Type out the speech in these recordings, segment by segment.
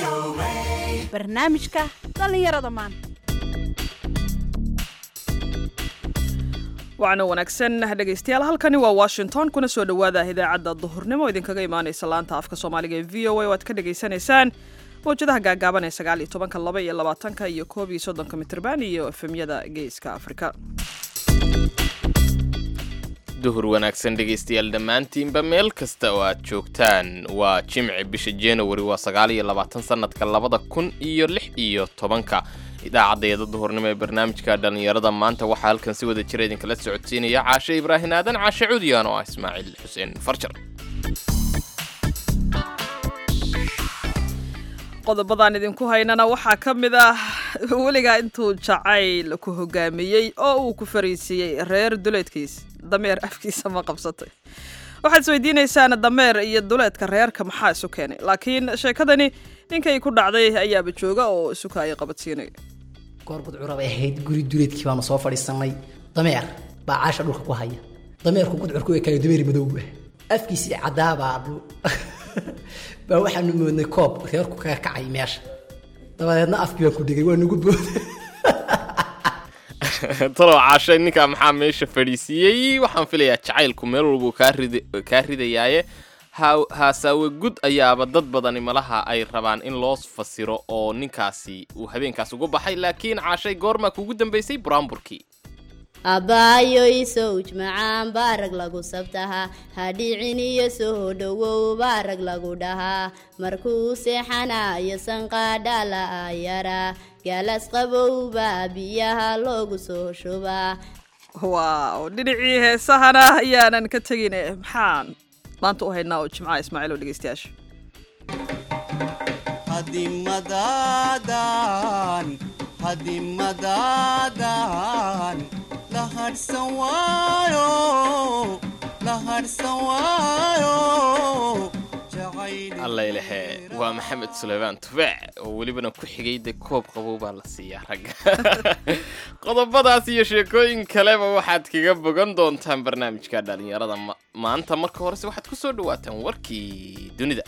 barnaamijka dhallinyarada maanta wacna wanaagsan dhegaystayaal halkani waa washington kuna soo dhowaada idaacadda duhurnimo idinkaga imaanaysa laanta afka soomaaliga ee v o a oo aad ka dhagaysanaysaan mawjadaha gaagaaban ee sagaal iyo tobanka laba iyo labaatanka iyo koob iyo soddonka mitrban iyo efemyada geeska afrika duhur wanaagsan dhegaystayaal dhammaantiinba meel kasta oo aad joogtaan waa jimci bisha januari waa sagaal iyo labaatan sanadka labada kun iyo lix iyo tobanka idaacaddayada duhurnimo ee barnaamijka dhallinyarada maanta waxaa halkan si wada jira idinkala socodsiinaya caashe ibraahin aadan caashe cudiyan oo ah ismaaciil xuseen farjar qodobadaan idinku haynana waxaa ka mid ah weligaa intuu jacayl ku hogaamiyey oo uu ku fariisiiyey reer duleedkiis dameer afkiisa ma qabsatay waxaad isweydiinaysaan dameer iyo duleedka reerka maxaa isu keenay laakiin sheekadani ninkay ku dhacday ayaaba jooga oo isuka ay qabadsiinaya goor gudcura bay ahayd guri duleedkii baanu soo fadhiisanay dameer baa caasha dhulka ku haya dameerku gudcurku way kale dameer madow ah afkiisii cadaabaa baa waxaanu moodnay koob reerku kaga kacay meesha dabadeedna afkii baan ku dhigay waa nagu booda talow caashe ninkaa maxaa meesha fadhiisiiyey waxaan filayaa jacaylku meel walbuu kaa ridayaaye haasaawe gud ayaaba dad badani malaha ay rabaan in loo fasiro oo ninkaasi uu habeenkaas ugu baxay laakiin caashay goormaa kuugu dambaysay buraamburkii abbaayo isowj macaan baa rag lagu sabtahaa hadhicin iyo soo dhowow baa rag lagu dhahaa markuu seexanayo sanqaadha la ayaraa gaalas qabow baa biyaha loogu soo shubaa waaw dhinacii heesahana ayaanan ka tegin maxaan maanta u haynaa oo jimcaha ismaaciil oo dhegaystayaasha hadimadaadan hadimadaadan la hadhsan waayo la hadhsan waayo allaylehe waa maxamed suleymaan tufeec oo welibana ku xigay dee koob qabow baa la siiyaa ragga qodobadaas iyo sheekooyin kaleba waxaad kaga bogan doontaan barnaamijka dhallinyarada maanta marka horese waxaad ku soo dhawaataan warkii dunida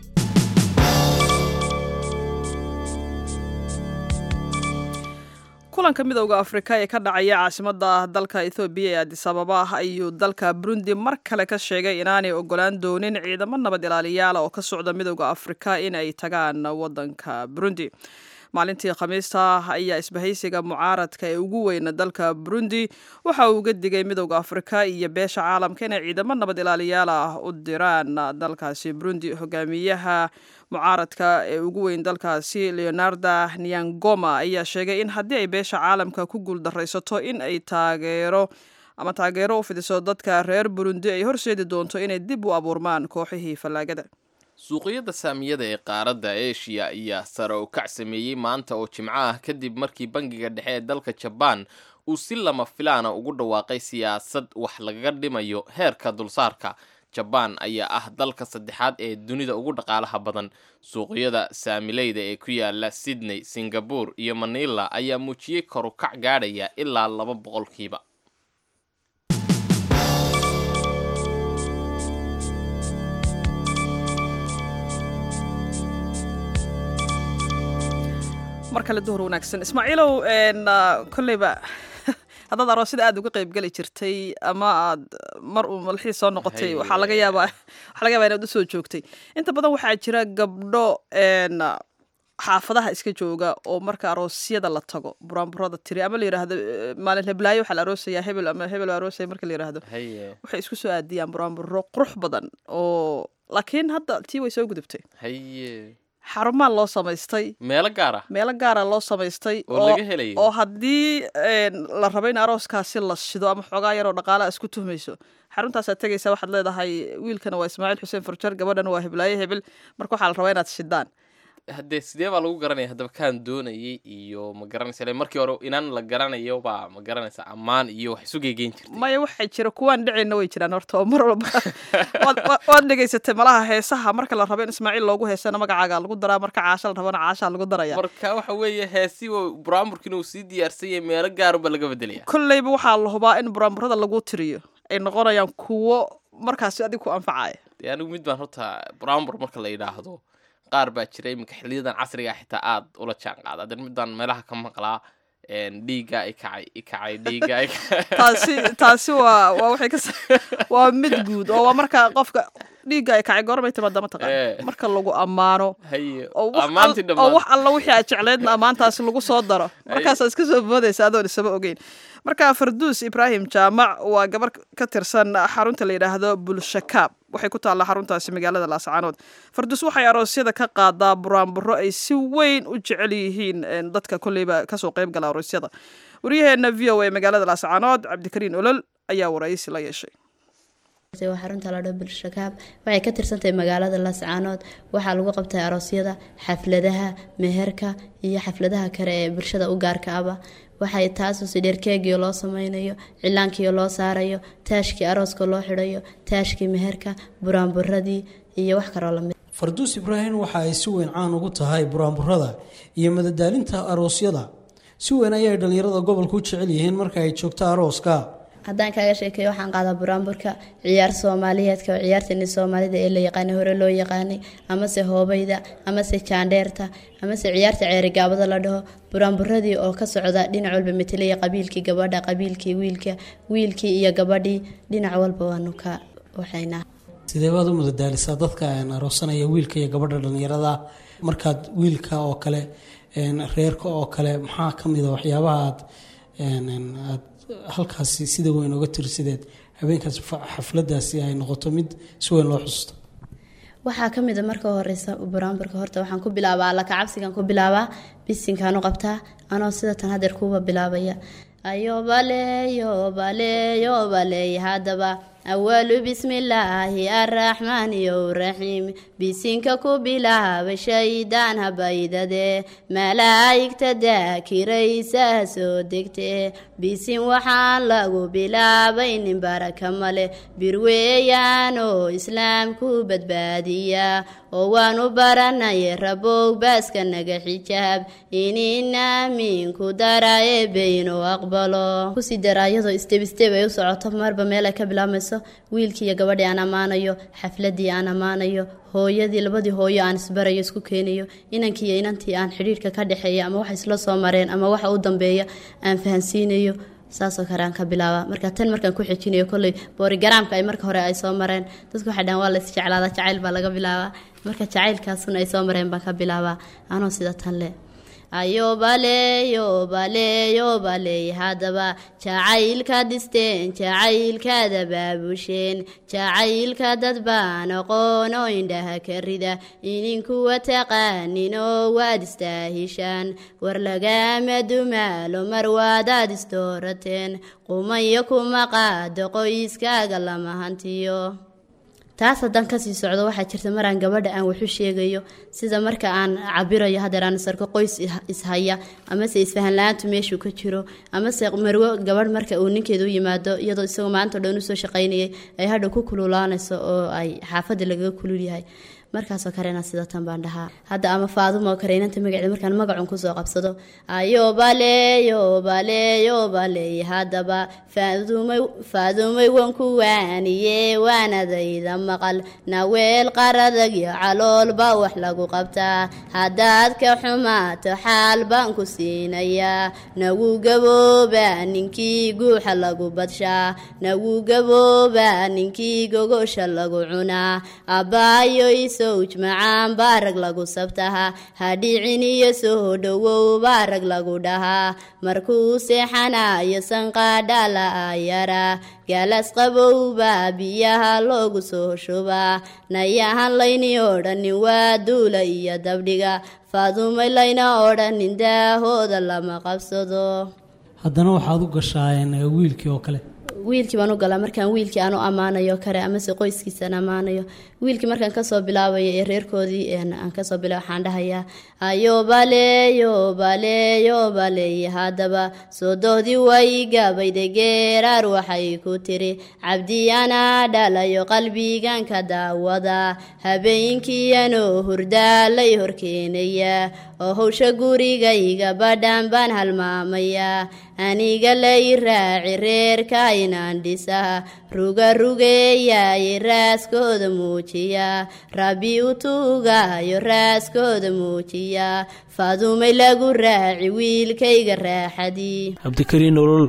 kulanka midowda afrika ee ka dhacaya caasimada dalka ethoobiya ee adisababa ayuu dalka burundi mar kale ka sheegay inaanay ogolaan doonin ciidamo nabad ilaaliyaala oo ka socda midowda afrika in ay tagaan wadanka burundi maalintii khamiista ayaa isbahaysiga mucaaradka ee ugu weyna dalka burundi waxa uu uga digay midowda afrika iyo beesha caalamka inay ciidamo nabad ilaaliyaal ah u diraan dalkaasi burundi hogaamiyaha mucaaradka ee ugu weyn dalkaasi leonarda niangoma ayaa sheegay in haddii ay beesha caalamka ku guuldaraysato in ay taageero ama taageero u fidiso dadka reer burundi ay horseedi doonto inay dib u abuurmaan kooxihii fallaagada suuqyada saamiyada ee qaaradda eshiya ayaa sare u kac sameeyey maanta oo jimco ah kadib markii bangiga dhexe ee dalka jabaan uu si lama filaana ugu dhawaaqay siyaasad wax lagaga dhimayo heerka dulsaarka jabaan ayaa ah dalka saddexaad ee dunida ugu dhaqaalaha badan suuqyada saamileyda ee ku yaala sydney singabore iyo manila ayaa muujiyey korukac gaadhaya ilaa laba boqolkiiba mar kale duhur wanaagsan ismaaciilow kolleyba haddaad aroosida aada uga qeyb geli jirtay ama aad mar uu malxiis soo noqotay waxaa laga yaabaa waxaa laga yaabaa inaad usoo joogtay inta badan waxaa jira gabdho xaafadaha iska jooga oo marka aroosyada la tago buraanburada tiri ama la yidhaahdo maalin heblaayo waxaa la aroosayaa hebel ama hebel aroosaya marka la yidhaahdo waxay isku soo aadiyaan buraanburo qurux badan oo laakiin hadda tii way soo gudubtay haye xarumaa loo samaystay meelo gaar ah meelo gaara loo samaystay oo laga helayo oo haddii la rabo in arooskaasi la shido ama xoogaa yaroo dhaqaalaha isku tuhmayso xaruntaasaad tegaysa waxaad leedahay wiilkana waa ismaaciil xuseen farjar gabadhana waa heblaaye hebel marka waxaa la rabaa inaad shidaan haddee sidee baa lagu garanaya haddaba kaan doonayay iyo ma garanaysa ile markii hore inaan la garanayo baa ma garanaysa ammaan iyo wax isu geegeyn jirtay maya waxaa jira kuwaan dhicayna way jiraan horta oo mar walba waad- wa- waad dhegaysatay malaha heesaha marka la rabo in ismaaciil loogu heesana magacaaga lagu daraa marka caasha la rabana caashaa lagu daraya marka waxa weeye heesi buraamburkiina uu sii diyaarsan yahay meelo gaarunba laga bedelaya kolleyba waxaa la hubaa in buraanburada lagu tiriyo ay noqonayaan kuwo markaasi adig ku anfacaya dee anigu mid baan horta buraambur marka la yidhaahdo qaar baa jira iminka xiliyadan casriga xitaa aad ula jaan qaada hadan midaan meelaha ka maqlaa een, dhiigga i kacay i kacay dhiigga i kacay taasi taasi waa waa waxay ka s- waa mid guud oo waa marka qofka dhiigga ay kacay goormay timaada Eh. mataqaan marka lagu ammaano haye oo wax ammaantii al- oo wax dhammaan alla wixii aad jecleedna ammaantaasi lagu soo daro markaasaa iska soo boodaysa adoon isaba ogeyn marka farduus ibraahim jaamac waa gabar ka tirsan xarunta la yidhaahdo bulshakaab waxay ku taallaa xaruntaasi magaalada laascaanood farduus waxay aroosyada ka qaadaa buraanburo ay si weyn u jecel yihiin een, dadka kolleyba kasoo qayb gala aroosyada waryaheena v o a magaalada laascaanood cabdikariin olol ayaa waraysi la yeeshay waa xarunta ladho bulshakaab waxay ka tirsantahay magaalada lascaanood waxaa lagu qabtay aroosyada xafladaha meherka iyo xafladaha kale ee bulshada u gaarka aba waxay taasusi dheerkeegii loo sameynayo cilaankii loo saarayo taashkii arooska loo xidhayo taashkii meherka buraanburadii iyo wax kaloo lamid farduus ibraahim waxa ay si weyn caan ugu tahay buraanburada iyo madadaalinta aroosyada si weyn ayay dhallinyarada gobolka u jecel yihiin marka ay joogto arooska haddaan kaaga sheekeeyo waxaan qaadaa buraanburka ciyaar soomaaliyeedka oo ciyaartani soomaalida ee la yaqaanay hore loo yaqaanay amase hoobayda amase jaandheerta amase ciyaarta ceerigaabada la dhaho buraanburadii oo ka socda dhinac walba metelaya qabiilkii gabadha qabiilkii wiilka wiilkii iyo gabadhii dhinac walba waanu ka waxaynaa sidee baad u madadaalisaa dadka een, aroosanaya wiilka iyo gabadha dhallinyarada markaad wiilka oo kale een, reerka oo kale maxaa ka mid a waxyaabaha aad een, een, aad halkaasi sida weyn uga tirsideed habeenkaas fa- xafladaasi ay noqoto mid si weyn loo xusuusto waxaa ka mid a marka horeysa buraanburka horta waxaan ku bilaabaa alla kacabsigan ku bilaabaa bisinkaan u qabtaa anoo sida tan hadeer kuuba bilaabaya ayobale yobale yobaley haddaba awalu bismillaahi arraxmaan iyo raxiim bisinka ku bilaaba shaydaan habaydade malaa'igta daakiraysa soo degtee bisin waxaan lagu bilaabay nin baraka male bir weeyaan oo islaamku badbaadiya oo waanu baranay rabow baaska naga xijaab ininamiinku dara ee beyno aqbalo kusii dara iyadoo isteb isteb ay u socoto marba meel ay ka bilaabmayso wiilkii iyo gabadhii aan ammaanayo xafladii aan ammaanayo hooyadii labadii hooyo aan isbarayo isku keenayo inankii iyo inantii aan xidhiirka ka dhexeeya ama waxa isla soo mareen ama waxa u dambeeya aan fahansiinayo saasoo kale aan ka bilaaba marka tan markaan ku xejinayo kolley boorigaraamka ay marka hore ay soo mareen dadku waxay dhahan waa la isjeclaada jacayl baa laga bilaabaa marka jacaylkaasuna ay soo mareen baan ka bilaabaa anoo sida tan le ayobale yobale yobaley haddaba jacaylka dhisteen jacaylkaada baabusheen jacaylka dad baan aqoon oo indhaha ka rida ininkuwa taqaaninoo waad istaahishaan war lagama dumaalo mar waadaad isdoorateen qumayo kuma qaado qoyskaaga lama hantiyo taas haddaan kasii socdo waxaa jirta maraan gabadha aan waxu sheegayo sida marka aan cabirayo hadeer aan sarko qoys ishaya amase isfahan la-aantu meeshuu ka jiro amase marwo gabadh marka uu ninkeeda u yimaado iyadoo isagoo maanta o dhan usoo shaqaynayay ay hadha ku kululaanayso oo ay xaafadda lagaga kulul yahay markaasoo kalena sida tan baan dhahaa hadda ama faadumo kale inanta magaceeda markaan magacun kusoo qabsado ayobale yobale yobaley haddaba faadumay faadumay wan ku waaniye waanadayda maqal naweel qaradag iyo caloolba wax lagu qabtaa haddaad ka xumaato xaal baan ku siinayaa nagu gabooba ninkii guuxa lagu badshaa nagu gabooba ninkii gogosha lagu cunaa abbaayoy sowj macaan baa rag lagu sabtaha hadhicin iyo soo dhowow baa rag lagu dhahaa markuu seexanayo sanqaadha la ayaraa galas qabowbaa biyaha loogu soo shubaa nayahan layni odhanin waa duula iyo dabdhiga faadumay layna odhanin daahooda lama qabsado haddana waxaad u gashaayeen wiilkii oo kale wiilkii baan u galaa markaan wiilkii aan u ammaanayo kale amase qoyskiisaan ammaanayo wiilkii markaan kasoo bilaabayo ee reerkoodii aan kasoo bilaa waxaan dhahayaa ayobale yobale yobaley haddaba soodohdii way gabayda geeraar waxay ku tiri cabdi anaa dhalayo qalbiganka daawada habeenkiiyanoo hurdaalay horkeenaya oo howsha gurigayga badhan baan halmaamayaa aniga lay raaci reerka inaan dhisaa ruga rugeeyaye raaskooda muujiya rabbi u tuugayo raaskooda muujiya fadumay lagu raaci wiilkayga raaxadii cabdikariin olol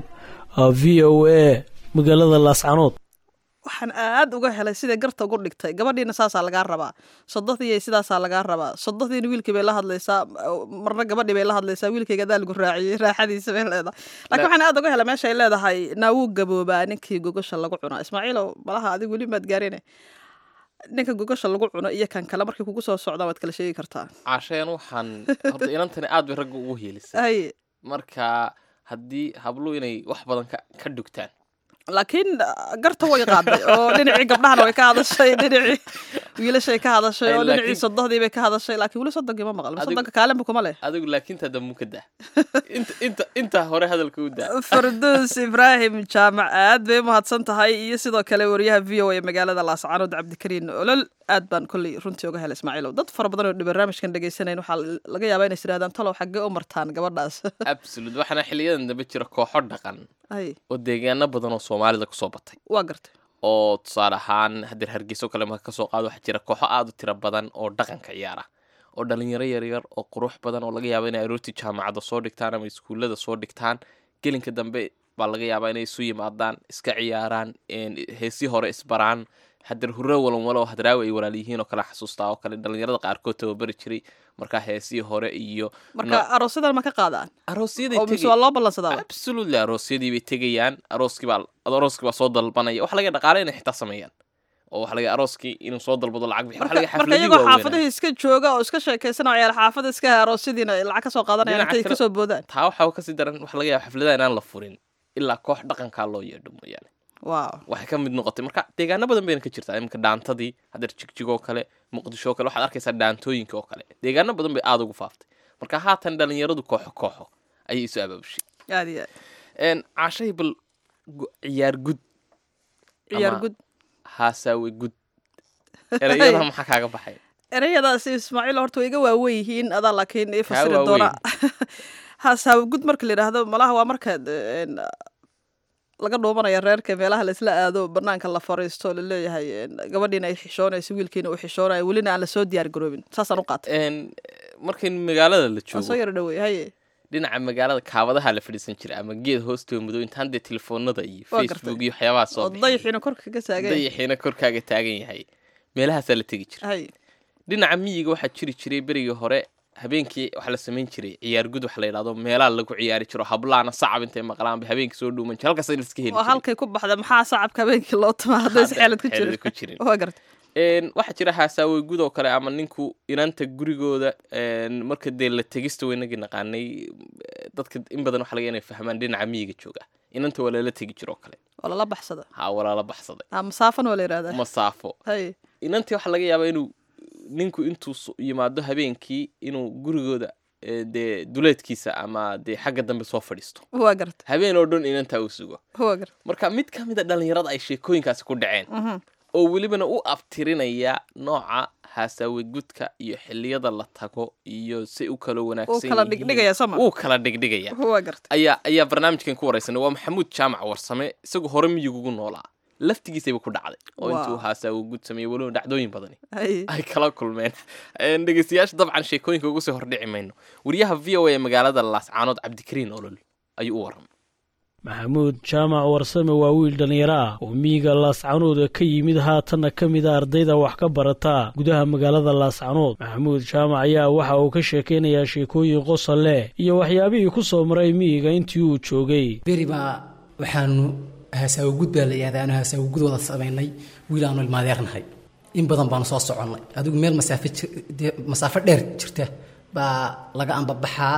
v o a magaalada laascanood waxaan aad uga helay siday garta ugu dhigtay gabadhiina saasaa lagaa rabaa sodohdii sidaasaa lagaa rabaa sodohdiina wiilkii bay la hadlaysaa marna gabadhii bay la hadlaysaa wiilkayga adaa lagu raaciyey raaxadiisa bay leedahay laakiin waxaan aad uga helay meesha ay leedahay naawuu gaboobaa ninkii gogosha lagu cunaa ismaaciilow malaha adigu weli maad gaarine ninka gogosha lagu cuno iyo kan kale markay kugu soo socdaan waad kala sheegi kartaa caasheen waxaan horta inantani aad bay ragga ugu heelisay hay marka haddii habluhu inay wax badan ka ka dhugtaan laakiin garta way qaaday oo dhinacii gabdhahana way ka hadashay dhinacii wiilashay ka hadashay oo Ay, dhinacii laakiin- sodohdii bay ka hadashay laakiin weli sodonkii ma maqal Adigu- sodonka kaalinba kuma leh adigu laakiin taa dambu ka dah inta inta intaa hore hadalka u daa farduus ibraahim jaamac aad bay u mahadsan tahay iyo sidoo kale wariyaha v o a magaalada laascaanood cabdikariin olol aad baan kolley runtii uga helay ismaaciilow dad fara badan oo barnaamijkan dhegaysanayn waxaa laga yaabaa inay isirahdaan talow xaggee u martaan gabadhaas absolute waxaana xiliyadan dambe jira kooxo dhaqan ay oo deegaano badan oo soomaalida kusoo batay waa gartay oo tusaale ahaan hadeer hargeyso kale marka kasoo qaado waxaa jira kooxo aad u tiro badan oo dhaqanka ciyaara oo dhalinyaro yaryar oo qurux badan oo laga yaabo inay aroortii jaamacadda soo dhigtaan ama iskuullada soo dhigtaan gelinka dambe baa laga yaabaa inay isu yimaadaan iska ciyaaraan een, heesii hore isbaraan hadeer hurre walan walo hadraawi ay walaal yihiin oo kale xasuustaa oo kale dhalinyarada qaarkood tababari jiray markaa heesii hore iyo marka aroosadan ma ka qaadaan aroosyaday oo mise tegi- waa loo ballansadaa absolutely aroosyadii bay tegayaan arooskii baa arooskii baa soo dalbanaya waxa laga dhaqaale inay xitaa sameeyaan oo waxa laga arooskii inuu soo dalbado lacag bixi waxa laga marka marka xafladii iyagoo waaweynaa. xaafadihii iska jooga oo iska sheekaysanaya ciyaal xaafada iska aroosyadiina ay lacag ka soo qaadanayaan Dhinaca intay kale- kasoo boodaan taa waxaa kasii daran waxa laga yaaba xafladaha inaan la furin ilaa koox dhaqankaa loo yeedho mooyaane waaw waxay ka mid noqotay marka deegaano badan bayna ka jirtaa iminka dhaantadii hadeer jigjigoo kale muqdisho oo kale waxaad arkaysaa dhaantooyinka oo kale deegaano badan bay aada ugu faaftay marka haatan dhalinyaradu kooxo kooxo ayay isu abaabushay aad iyo aad Een, caashay bal gu- ciyaar gud ciyaar Ama- gud haasaawe gud ereyada maxaa kaaga baxay ereyadaasi ismaaciil horta way iga waawen yihiin adaa laakiin ii Kaa fasiri waaweyn. doona haasaawe gud marka la yidhaahdo malaha waa markaad een, laga dhuumanaya reerka meelaha laisla aado banaanka la fariisto laleeyahay een, gabadhiina ay xishoonayso wiilkiina uu xishoonayo welina aan lasoo diyaar garoobin saasaan u qaatay Een, markay magaalada la waan soo joogo yaro dhawey haye dhinaca magaalada kaabadaha la fadhiisan jiray ama geed hoostoo madow intaan dee telefoonada iyo Waa gartay. facebook iyo waxyaabaha soo oo bixin. dayaxiina korka ka taagay dayaxiina korkaaga taagan yahay meelahaasaa la tegi jiray haye dhinaca miyiga waxaa jiri jiray berigii hore habeenkii waxaa la samayn jiray ciyaar gud waxa la yidhahdo meelaha lagu ciyaari jiro hablaana sacab intay maqlaan bay habeenkii soo dhuuman jir halkaas la iska heli waa jiray halkay ku baxda maxaa sacabka habeenkii loo tumaa hadday si xeelad ku xeelad ku jirin jirin. waa gartay Een, waxaa jira haasaawe gud oo kale ama ninku inanta gurigooda een, marka dee la tegista waynagii naqaanay eh, dadka in badan waxa laga inay fahmaan dhinaca miyiga jooga inanta waa lala tegi jiro oo kale oo lala baxsada ha walaala baxsaday ah masaafan waa la yidhahdaa masaafo haye inantii waxaa laga yaabaa inuu ninku intuu so- yimaado habeenkii inuu gurigooda eh, dee duleedkiisa ama dee xagga dambe soo fadhiisto waa gartay habeen oo dhan inantaa uu sugo waa gartay marka mid ka mid a dhalinyarada ay sheekooyinkaasi ku dhaceen Mhm. oo welibana u abtirinaya nooca haasaawe gudka iyo xiliyada la tago iyo si u kala wanaagsan kala yihiin. dhigdhigaya sama? uu kala dhigdhigaya waa gartay ayaa ayaa barnaamijkan ku wareysanay waa maxamuud jaamac warsame isagoo hore miyigugu noolaa laftigiisayba ku dhacday oo intuu Wow. haasaawe gud sameeyey weliba dhacdooyin badani haye ay kala kulmeen Een, dhegeystayaasha dabcan sheekooyinka ugu soo hordhici mayno wariyaha v o a ee magaalada laascaanood cabdikariin olol ayuu u waramay maxamuud jaamac warsame waa wiil dhallinyaro ah oo miyiga laascanood ka yimid haatanna ka mid a ardayda wax ka barata gudaha magaalada laascanood maxamuud jaamac ayaa waxa uu ka sheekaynayaa sheekooyin qosol leh iyo waxyaabihii ku soo maray miyiga intii uu joogay beri baa waxaanu haasaawo gud baa la yihahdaa aanu haasaawo gud wada samaynay wiil aanu ilmaadeernahay in badan baanu soo soconnay adigu meel masaafo jir- dee masaafo dheer jirta baa laga ambabaxaa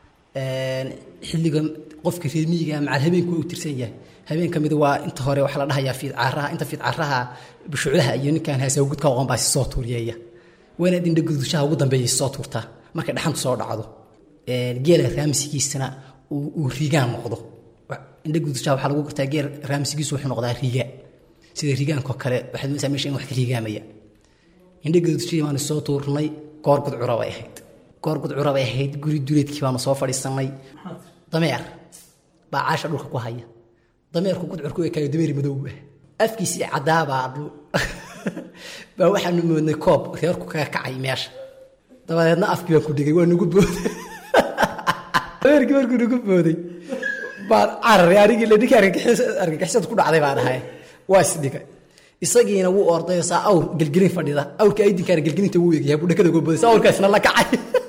Een, xilligan qofka reer miyiga ah macal habeenku u tirsan yahay habeen ka mid waa inta hore waxaa la dhahayaa fiidcaaraha inta fiidcaaraha bushucdaha iyo ninkaan haasaawo gud ka aqoon baa soo tuuriyeeya waana indha gudushaha ugu dambeeya soo tuurtaa markay dhaxantu soo dhacdo Een, geela raamsigiisana uu uu rigaan noqdo Wa- indha gudushaha waxaa lagu gartaa geel raamsigiisu wuxuu noqdaa riga sida rigaankoo kale waxaad moodaysaa meesha in wax ka rigaamaya indha gudushihi baanu soo tuurnay goor gudcura bay ahayd goor gudcura bay ahayd guri duleedkii baanu soo fadhiisanay dameer baa caasha dhulka ku haya dameerku gudcurku ekaayo dameeri madow ah afkiisii caddaabaa dhu- baa waxaanu moodnay koob reerku kaga kacay meesha dabadeedna afkii baan ku dhigay waa nagu booday dameerkii markuu nagu booday baan cararay anigii la ninkii argagixis- argagixisad ku dhacday baan ahay waa isdhigay isagiina wuu ordayo saa awr gelgelin fadhida awrka aydinkaana gelgelinta wuu egyahay buu dhakada uga booday saa awrkaasna la kacay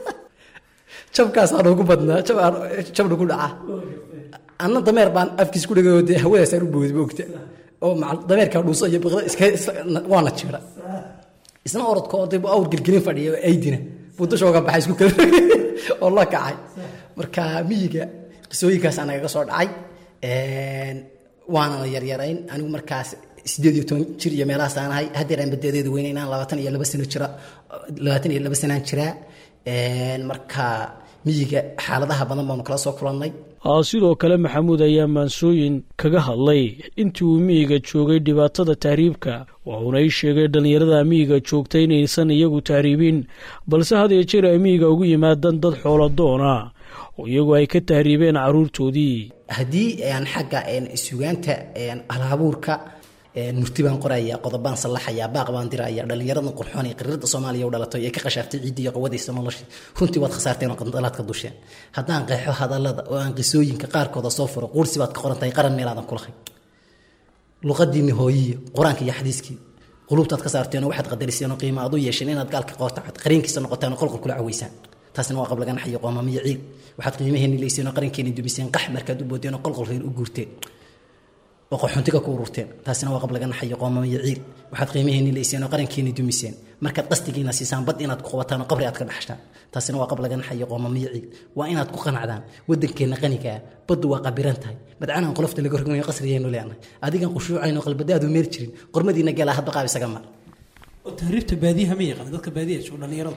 jabkaasaan ugu badnaa jab aan- jabna ku dhaca anna dameer baan afkiis ku dhigay oo dee hawadaasaan u booday moogta oo macal- dameerkaa dhuuso iyo biqda iska iska- waana jira isna orodka oo dee buu awr gelgelin fadhiya oo aydina buu dusha uga baxay isku kala oo la kacay marka miyiga qisooyinkaasaa nagaga soo dhacay Een, waanana yaryarayn anigu markaas sideed iyo toban jir iyo meelahaasaan ahay haddeer aan badeedeeda weynaynaan labaatan iyo laba sano jira labaatan iyo laba sanaan jiraa Een, marka miyiga xaaladaha badan baanu kala soo kulannay aa sidoo kale maxamuud ayaa maansooyin kaga hadlay intii uu miyiga joogay dhibaatada tahriibka wuxuuna ii sheegay dhallinyarada miyiga joogta inaysan iyagu tahriibin balse had iyo jeer ay miyiga ugu yimaadaan dad xoolo doona oo iyagu ay ka tahriibeen carruurtoodii haddii aan xagga een, sugaanta een, hal-abuurka een, murti baan qoraya qodobaan sallaxaya baaq baan diraya dhallinyaradan qurxoon ee qariirada soomaaliya u dhalatay ee ka qashaaftay ciidda iyo qawadaysa noloshii runtii waad khasaarteen oo qandalaad ka dusheen haddaan qeexo hadallada oo aan qisooyinka qaarkooda soo furo quursi baad ka qoran tahay qaran meelaadan kulahay luqadiinni hooyiyo qur-aanka iyo xadiiskii qulubtaad ka saarteen oo waxaad qadariseen oo qiimo aad u yeesheen inaad gaalka qoortacad qariinkiisa noqotaan oo qolqol kula caweysaan taasina waa qab laga naxayo qoomamiyo ciid waxaad qiimaheenni leyseen oo qarankeeni dumiseen qax markaad u boodeen oo qolqol reer u guurteen oo qaxoontiga ku ururteen taasina waa qab laga naxayo qoomamiyo ciid waxaad qiimaheenni leyseen oo qarankeeni dumiseen markaad qastigiina siisaan bad inaad ku qabataan oo qabri aad ka dhaxshaan taasina waa qab laga naxayo qoomamiyo ciid waa inaad ku qanacdaan waddankeenna qanigaa baddu waa qabiran tahay madcanaan qolofta laga rognayo qasrigeenu leenahay adigan qushuucayn oo qalbadaadu meer jirin qormadiina galaa hadba qaab isaga mar oo tahriibta baadiyaha ma yaqaan dadka baadiyaha jooga dhallinyarada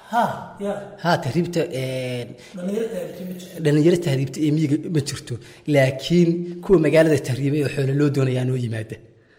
haa tahriibta dhalinyaro tahriibta ee miyiga ma jirto laakiin kuwa magaalada tahriibay oo xoolo loo doonayaa noo yimaada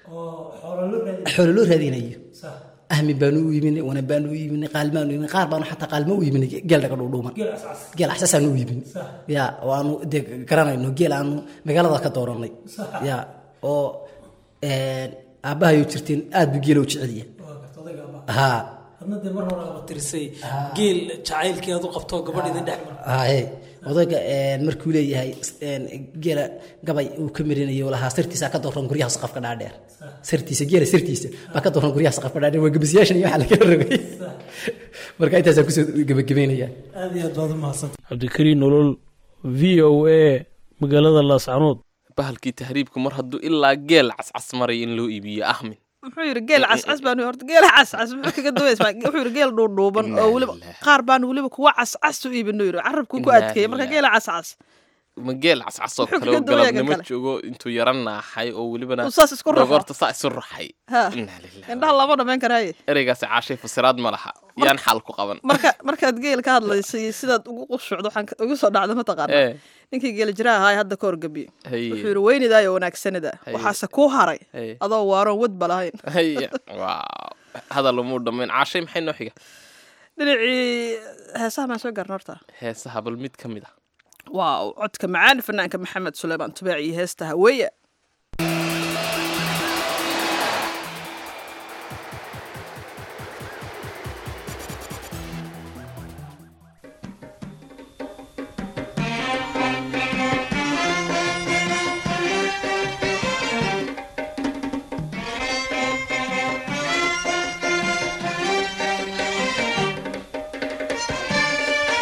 xoolo loo raadinayo ahmi baanu u yiminay wana baanu u yiminay qaalmaanu u yiminay qaar baanu xataa qaalmo u yiminay geel dhaga dhuudhuuman geel axsasaanu u yiminay ya oo aanu dee garanayno geel aanu magaalada ka dooranay ya oo aabbahayo jirteen aad buu geelow jeceliya haa adna dee mar hore aaba tirisay geel jacaylkii aad u qabto gabadh idin dhex mara haye odayga een, markuu leeyahay een, geela gabay uu ka marinayo lahaa sirtiisa ka dooran guryaha saqafka dhaadheer sirtiisa geela sirtiisa baa ka dooran guryaha saqafka dhaadheer waa gabasyaashan iyo waxa laga rogay marka intaasaan kusoo gebagabeynaya aad iyo aad baad u mahadsan cabdikariin nolol v o a magaalada laascanood bahalkii tahriibku mar hadduu ilaa geel cascas maray in loo iibiyo ahmin muxuu yidhi geel cascas baanu horta geel cascas muxuu kaga duwaysa wuxuu yidhi geel dhuudhuuban oo weliba qaar baanu weliba kuwa cascas u iibino yidhi carabkuu ku Innaa adkeeyey marka lillaah. geela cascas ma geel cascasoo Muxuu kale oo kaga duwaya galabnimo kale? joogo intuu yara naaxay oo welibana Uu saas isku ruxo. dhogorta saa isu ruxay Ha. Innaa lillaah. indhaha lama dhamayn karaaye ereygaasi caashay fasiraad ma laha yaan xal ku qaban marka markaad geel ka hadlaysay iyo sidaad ugu qushucdo waxaan ka- ugu soo dhacda mataqaana Eh. ninkii geela jiraa ahaa ee hadda ka horgebiye Haye. wuxuu yidhi weynidaayo wanaagsanida Haye. waxaase kuu haray Haye. adoo waaroon wadba lahayn haya waaw hadal umuu dhammayn caashay maxay noo xiga dhinacii heesaha maan soo gaarna horta heesaha bal mid ka mid ah waaw codka macaan fanaanka maxamed suleymaan tubaac iyo heesta haweeye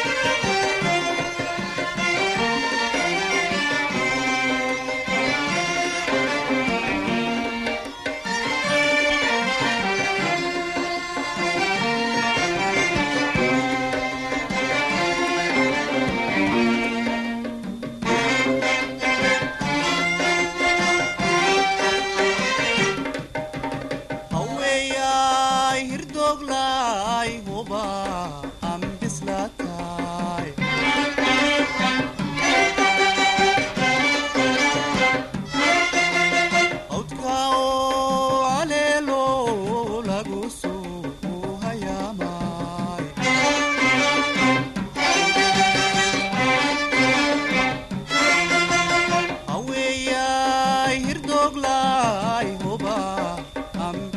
Thank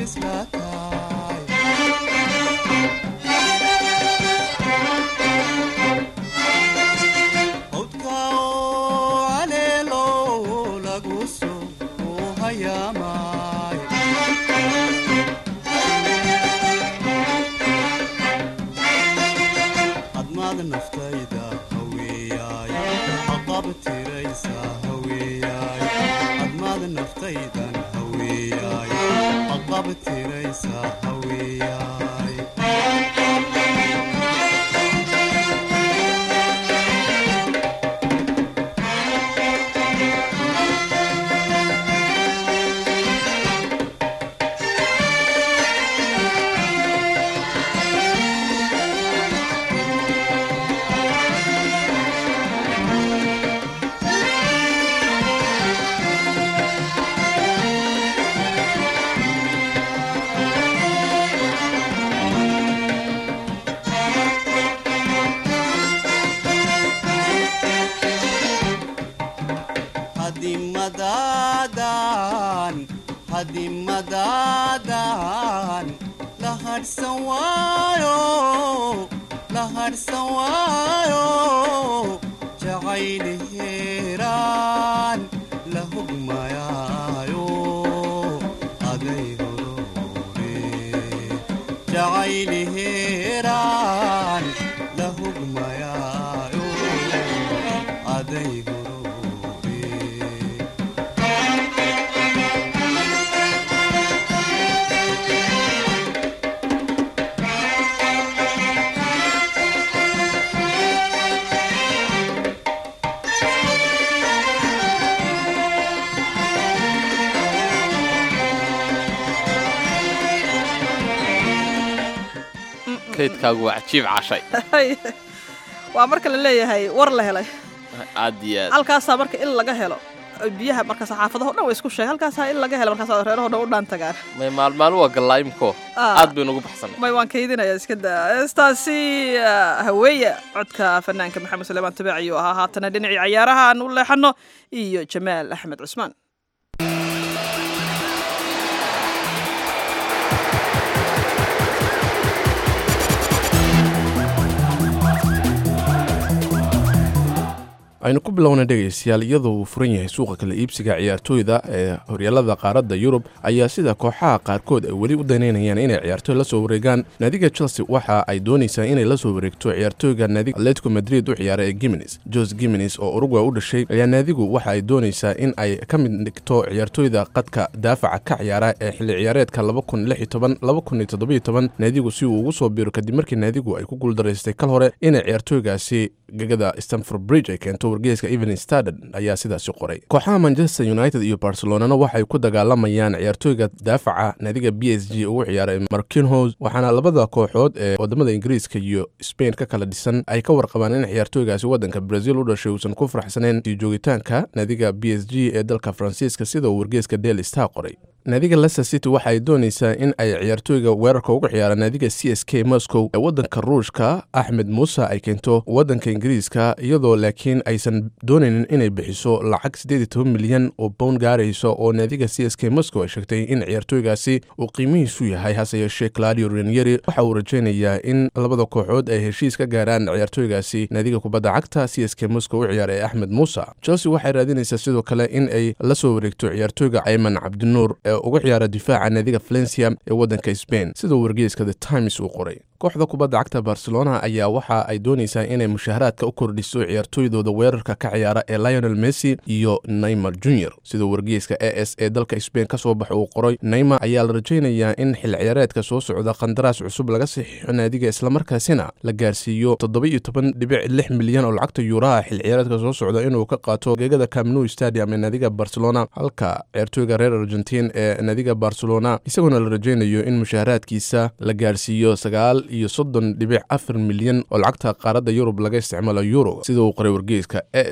isla tahay hawdka oo caleelo lagu soo hayaamay hadmaad naftayda haweeyaay haqab tiraysa haweeyaay hadmaad naftaydan haweeyaay haqab tiraysa haweeyaay hadimadaadan hadimadaadan la hadhsan waayo la hadhsan waayo jacayli heeraan la hugmayaayo aday horore jacayli heeraan la hugmayaayo aday horore kaydkaagu waa cajiib cashay waa marka la leeyahay war la helay aad iyo aad halkaasaa marka in laga helo biyaha marka saxaafadaho dhan way isku sheeg halkaasaa in laga helo markaas reeraho dhan u dhaan tagaan may maalmaalu waa gallaayimko Ah. aad bay nugu baxsanay may waan kaydinaya iska daa heestaasi ah, haweeye codka fanaanka maxamed suleymaan tabiic ayuu ahaa haatana dhinacii cayaaraha aan u leexano iyo jamaal axmed cusmaan aynu ku bilowna dhegaystayaal iyadoo uu furan yahay suuqa kala iibsiga ciyaartooyda ee horyaalada qaaradda yurub ayaa sida kooxaha qaarkood ay weli u danaynayaan inay ciyaartooy la soo wareegaan naadiga chelsea waxa ay doonaysaa inay la soo wareegto ciyaartooyga naadiga atletico madrid u ciyaara ee giminis jose giminis oo uruguay u dhashay ayaa naadigu waxa ay doonaysaa in ay ka mid dhigto ciyaartooyda qadka daafaca ka ciyaara ee xilli ciyaareedka naadigu si uu ugu soo biiro kadib markii naadigu ay ku guuldaraystay kal hore inay ciyaartooygaasi gegada stanford bridge ay keento wargeyska evening standard ayaa sidaasi qoray kooxaha manchester united iyo barcelonana waxay ku dagaalamayaan ciyaartooyga daafaca naadiga b s g ugu ciyaaray markinhos waxaana labada kooxood ee wadamada ingiriiska iyo spain ka kala dhisan ay ka warqabaan in ciyaartooygaasi wadanka brazil u dhashay uusan ku faraxsaneen sii joogitaanka naadiga b s g ee dalka faransiiska sida uu wargeyska daily star qoray naadiga leicester city waxa ay doonaysaa in ay ciyaartooyga weerarka uga ciyaara naadiga c s k moscow ee wadanka ruushka axmed muuse ay keento wadanka ingiriiska iyadoo laakiin aysan doonaynin inay bixiso lacag siddeed iyo toban milyan oo bown gaarayso oo naadiga c s k moscow ay sheegtay in ciyaartooygaasi uu qiimihiisu yahay hase yeeshee claudio ranieri waxa uu rajaynayaa in labada kooxood ay heshiis ka gaaraan ciyaartooygaasi naadiga kubadda cagta c s k moscow u ciyaara ee axmed muuse chelsea waxay raadinaysaa sidoo kale in ay la soo wareegto ciyaartooyga ayman cabdinuur ee uga ciyaara difaaca naadiga valencia ee wadanka spain sida wargeyska the times uu qoray kooxda kubadda cagta barcelona ayaa waxa ay doonaysaa inay mushaharaadka u kordhiso ciyaartooydooda weerarka ka ciyaara ee lionel messi iyo neymar junior sida wargeyska a s ee dalka spain ka soo baxa uu qoray neymar ayaa la rajaynayaa in xil ciyaareedka soo socda qandaraas cusub laga saxiixo naadiga islamarkaasina la gaarsiiyo toddoba-iyo toban dhibic lix milyan oo lacagta yuuraha xil ciyaareedka soo socda inuu ka qaato gegada camnou stadium ee naadiga barcelona halka ciyaartooyga reer argentin ee naadiga barcelona isagoona la rajaynayo in mushaharaadkiisa la gaarsiiyo sagaal iyo soddon dhibic afar milyan oo lacagta qaaradda yurub laga isticmaalo euro sida uu qoray wargeyska s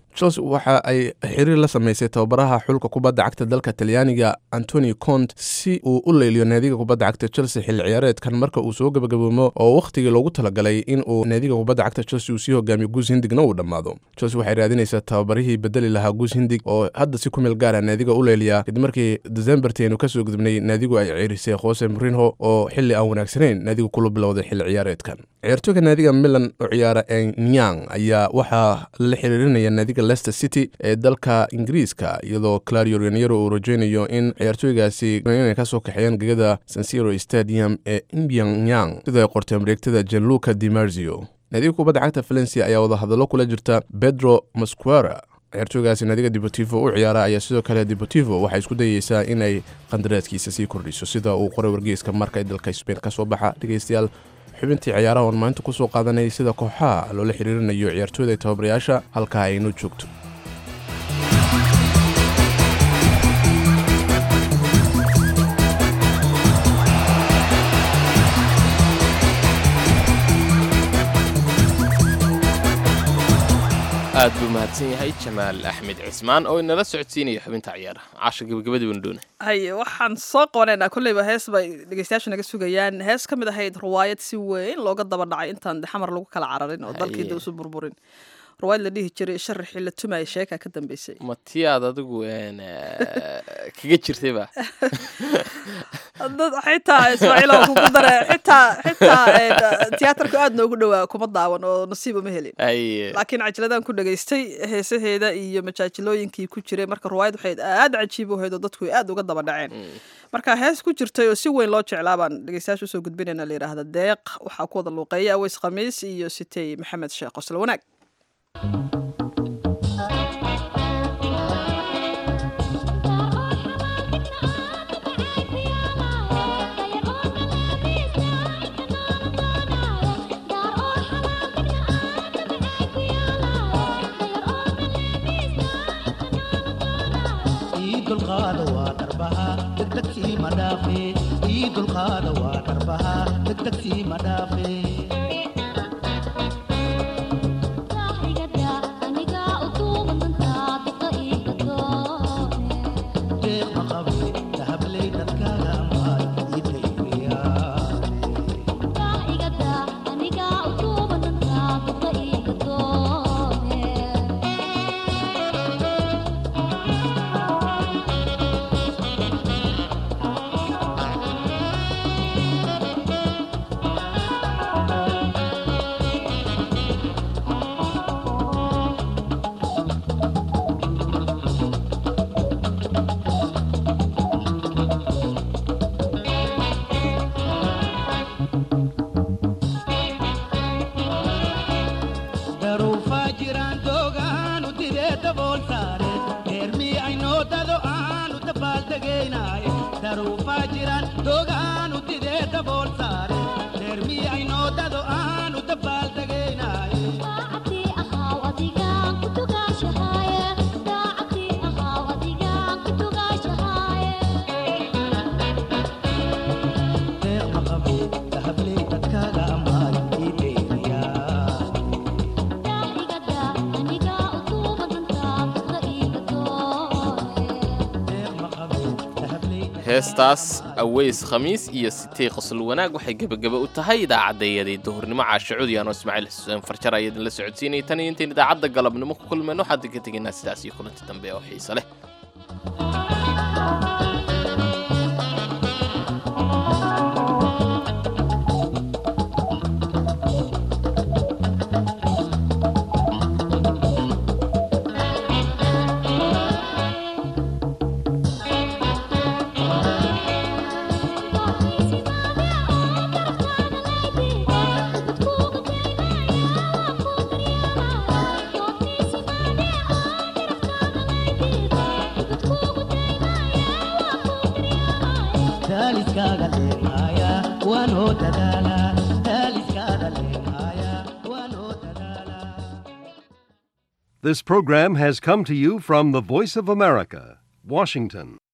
chelsea waxa ay xiriir la samaysay tababaraha xulka kubadda cagta dalka talyaaniga antoni cont si uu u leyliyo naadiga kubadda cagta chelsea xilli ciyaareedkan marka uu soo gabagaboomo oo wakhtigii loogu talagalay in uu naadiga kubadda cagta chelsea uu sii hogaamiyo guus hindigna uu dhammaado chelsea waxay raadinaysaa tababarihii bedeli lahaa guus hindig oo hadda si ku meel gaara naadiga u leyliya kadib markii decemberteenu kasoo gudubnay naadigu ay ciirisay jose mourinho oo xilli aan wanaagsanayn naadigu kula bilowday xilli ciyaareedkan ciyaartooyga naadiga milan u ciyaara enyang ayaa waxaa la xiriirinaya naadiga leicester city ee dalka ingiriiska iyadoo clario raniero uu rajeynayo in ciyaartooygaasi inay kasoo kaxeeyaan gegada sansiro stadium ee imbyanyang sida ay qortay mareegtada janluca dimarzio naadiga kubadda cagta valencia ayaa wadahadallo kula jirta pedro masquera ciyaartooygaasi naadiga deportivo u ciyaara ayaa sidoo kale deportivo waxay isku dayeysaa inay qandaraaskiisa sii kordhiso sida uu qoray wargeyska marka ee dalka sbain ka soo baxa dhegeystayaal xubintii ciyaaraha oon maalinta ku soo qaadanayay sida kooxaha loola xiriirinayo ciyaartooyda tababarayaasha halkaa aynoo joogto aad buu mahadsan yahay jamaal axmed cismaan oo inala socodsiinaya xubinta ciyaaraha caasha gabagabadii baan doonay haye waxaan soo qabanaynaa kolleyba hees bay dhegeystayaasha naga sugayaan hees ka mid ahayd ruwaayad si weyn looga daba dhacay intaan xamar lagu kala cararin oo dalkii Haye. da usu burburin ruwaayad la dhihi jiray sharaxii la tumaya sheeka ka dambeysay ma tiyaad adigu een, eh, kaga jirtay ba dad xitaa ismaaciil oo kugu dare xitaa xitaa een, tiyaatarku aad noogu dhowaa kuma daawan oo nasiib uma helin Haye. laakiin cajiladaan ku dhageystay heesaheeda iyo majaajilooyinkii ku jiray marka ruwaayad waxay aad cajiib u ahayd oo dadku ay aad uga daba dhaceen marka hees ku jirtay oo si weyn loo jeclaa baan dhegeystayaasha usoo gudbinayna la yidhaahda deeq waxaa ku wada luuqeeya aweys khamiis iyo sitey maxamed sheekh qosle wanaag ii dulqaada waa darbaha degdegsii ma dhaafe ii dulqaada waa darbaha degdegsii ma dhaafe deeq ma qabe dahabley dadkaaga amaad ii dayriyaa daruufaa jiraan doogaanu didee dabool saare heermii aynoo dado aanu dabaaldegaynaaye daruufaa jiraan doogaanu didee dabool saare heermii aynoo dado aanu dabaaldegaynaaye deeq ma qabe dahabley dadkaaga amaad ii dayriyaa heestaas aweys khamiis iyo sitey qosol wanaag waxay gebagaba u tahay idaacaddayadii duhurnimo caasha cudyan oo ismaaciil xuseen farjar ayaa idinla socodsiinayay tan iyo intayn idaacadda galabnimo ku kulmayno waxaan idinka tegaynaa sidaas iyo kulanti dambe oo xiise leh daaliskaaga leemaya waanoo dadaala daaliskaaga leemaya waanoo dadaala This program has come to you from the Voice of America, Washington.